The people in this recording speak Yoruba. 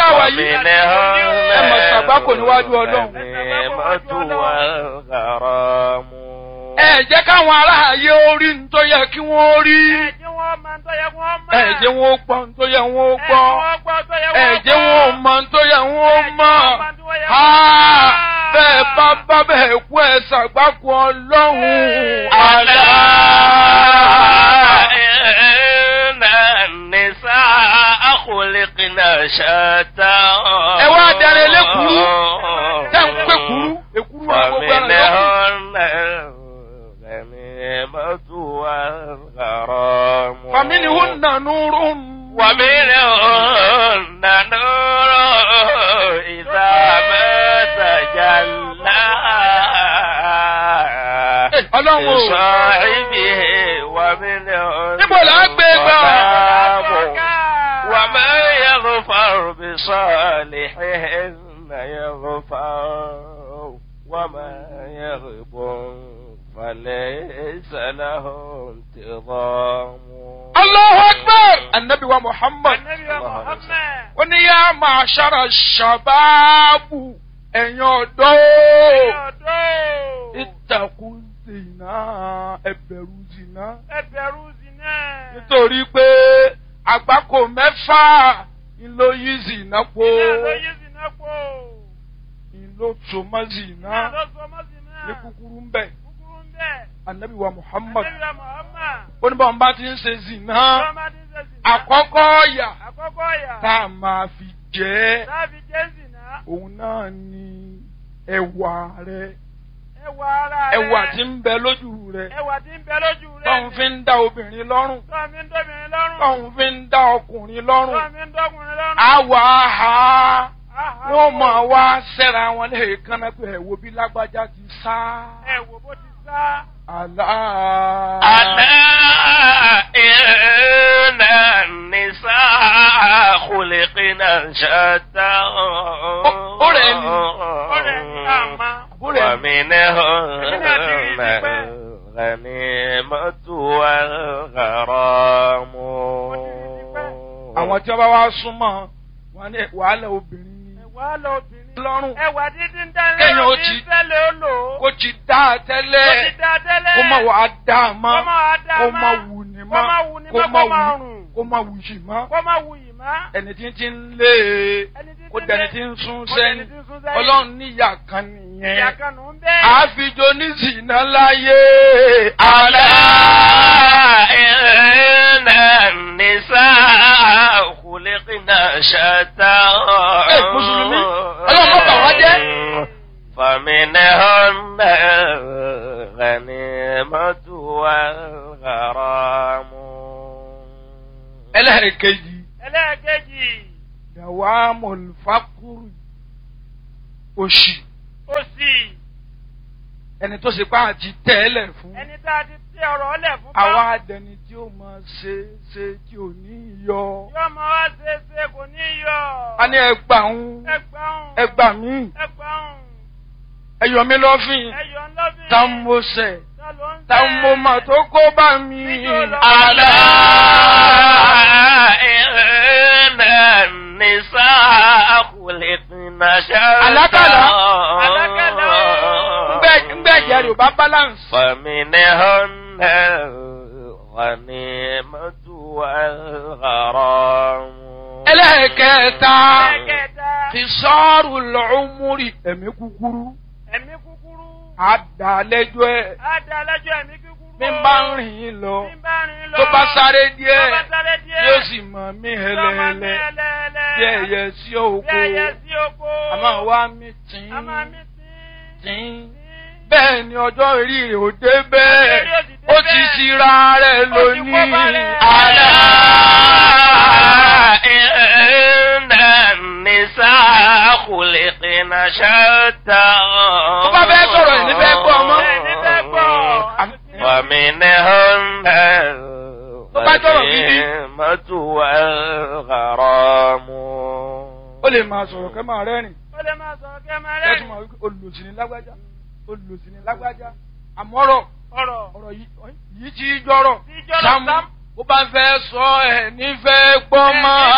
tá a wà yìí ẹ mọ̀ ṣàgbákò níwájú ọlọ́run. ẹ jẹ́ káwọn aráàyè orí ń tó yẹ kí wọ́n rí. ẹ jẹ́ wọn ó gbọ́ ń tó yẹ wọ́n ó gbọ́. ẹ jẹ́ wọn ó mọ̀ ń tó yẹ wọ́n ó mọ̀. bẹ́ẹ̀ bá bá bẹ́ẹ̀ kú ẹ ṣàgbákò ọlọ́run. àlá. ẹ wá darí elékuru tẹ́ ń pé kuru èkuru wà gbogbo ẹ̀rọ yòókù. فمنهن نور ومنهن نور إذا ما تجلى ọlọ́run o لصاحبه ومنهن níbo là á gbé gbà. وما يغفر بصالحهن يغفر وما يغب فليس له انتظام Allahu Akbar anabi wa Muhammad ó ní yá máa ṣára ṣàbáàbù ẹ̀yin ọ̀dọ́ ìtàkùn zina ẹ̀bẹ̀rù zina nítorí pé àgbákò mẹ́fà ńlọ yí zina po ńlọ tòmọ́ zina ní kúkúrú ń bẹ̀ anabi wa Muhammad ó ní báwọn bá ti ń ṣe zina àkọ́kọ́ ọ̀yà Àkọ́kọ́ yà. tá a máa fi jẹ́ Láàbí Jésì náà. òun náà ni ẹwà rẹ Ẹwà ara rẹ̀. ẹwà tí ń bẹ lójú rẹ Ẹwà tí ń bẹ lójú rẹ̀. tóun fi ń dá obìnrin lọ́rùn Tọ́ mi ń dóbìnrin lọ́rùn. tóun fi ń dá ọkùnrin lọ́rùn Tọ́ mi ń dọ́kùnrin lọ́rùn. àwọ̀ àhá Áhà. wọ́n máa wá sẹ́ra wọn lè kánná pé ẹ wo bí lágbájá ti sá Ẹ wò bó ti sá. àlá. ألا إن النساء خلقنا شتى أولئك. Ọ̀rẹ́ àmà. ومنهن الغنيمة والغرام àwọn tí wọ́n bá wá súnmọ́ wọn ní wàhálà obìnrin ni Ẹwà lọ obìnrin. lọ́rùn Ẹwà dídí ń dá Kéèyàn ó lọ́rùn ti- ní fẹ́lẹ̀ ó lò ó. kó ti dá a Ó ti tẹ́lẹ̀ dá tẹ́lẹ̀. kó má wàá dá a mọ́ Kó má wá dá kó má. má wù ní Kó má mọ́ wù ní kó mọ́, má kó má wù rùn. kó má wù yìí mọ́ Kó má wù yìí má. ẹni tí ti ń lé e Ẹni tí kó ti dẹni lé- tí ń sún kó dẹni sẹ́yìn tí ń sún sẹ́yìn. ọlọ́run níyà kan Ìyá nìyẹn kan nù ń bẹ́ẹ̀. àfijọ́ ní zìnà láyé ألا àlá. إن النساء خلقنا شتى Ẹ, Mùsùlùmí, Ọlọ́run má bà wá jẹ́. فمنهن الغنيمة والغرام ẹlẹ́ẹ̀kejì Ẹlẹ́ẹ̀kejì. dàwa mọ̀lùfákùrù òṣì Òsì. ẹni tó ṣe pé àti tẹ́lẹ̀ fún Ẹni tá a ti tẹ ọ̀rọ̀ ọlẹ̀ fún bá. àwa àdẹni tí ó máa ṣe ṣe tí ò ní yọ Yóò máa wá ṣe é ṣe kò ní yọ. a ní ẹgbà ń Ẹgbàún. ẹgbà mí Ẹgbàún. ẹyọ mi lọ́fìn Ẹyọ ńlọ́bìn. tá ń mo sẹ̀ Ta ló ń tá ń tẹ̀? mo mà tó kó bá mi ألا إن النساء خلقنا شتى Àlákàlà. Àlákàlà. ńgbẹ́ ẹ̀jẹ̀ rẹ̀ ò bá balance فمنهن الغنيمة والغرام ẹlẹ́ẹ̀kẹta Ẹ̀kẹta. fi sọ́ọ̀rù lọ́ọ́múrì ẹ̀mí kúkúrú Ẹ̀mí kúkúrú. àdàlẹ́jọ́ ẹ̀ Á da lẹ́jọ́ ẹ̀mí kúkúrú. bí n bá ń rìn yín lọ Bí n bá rìn lọ. tó bá sáré Tó díẹ̀ bá sáré díẹ̀. yóò sì mọ̀ mí Yóò máa mí hẹlẹ́hẹlẹ́ ẹlẹ́ẹ̀lẹ́. bí ẹyẹ sí Bí òkú ẹyẹ sí oko. àmọ́ wá mi tìǹ A máa mí tí. tìǹ bẹ́ẹ̀ ni ọjọ́ orí rẹ̀ ò dé bẹ́ẹ̀ Ọjọ́ orí ò sì dé ó ti bẹ́ẹ̀. ṣira rẹ̀ Ó ti kó lónìí bá rẹ̀. àlá. إن النساء خلقنا شتى Tó bá fẹ́ sọ̀rọ̀ ẹ̀ ní fẹ́ gbọ́ ọmọ. Ẹ̀ ní fẹ́ gbọ́. ومنهن Tó bá sọ̀rọ̀ gidi. الغنيمة والغرام ó lè máa sọ̀rọ̀ kẹ́ máa rẹ́rìn Ó lè máa sọ̀rọ̀ kẹ́ máa kẹ́tù rẹ́rìn. máa wípé olùsìn ní lágbájá olùsìn ní lágbájá àmọ́rọ̀ Ọ̀rọ̀. ọ̀rọ̀ yìí yìí tí í jọ̀rọ̀ Tí í jọ̀rọ̀, Sámú Sámú. bó bá fẹ́ sọ ẹ̀ nífẹ̀ẹ́ gbọ́ mọ́. Ẹ̀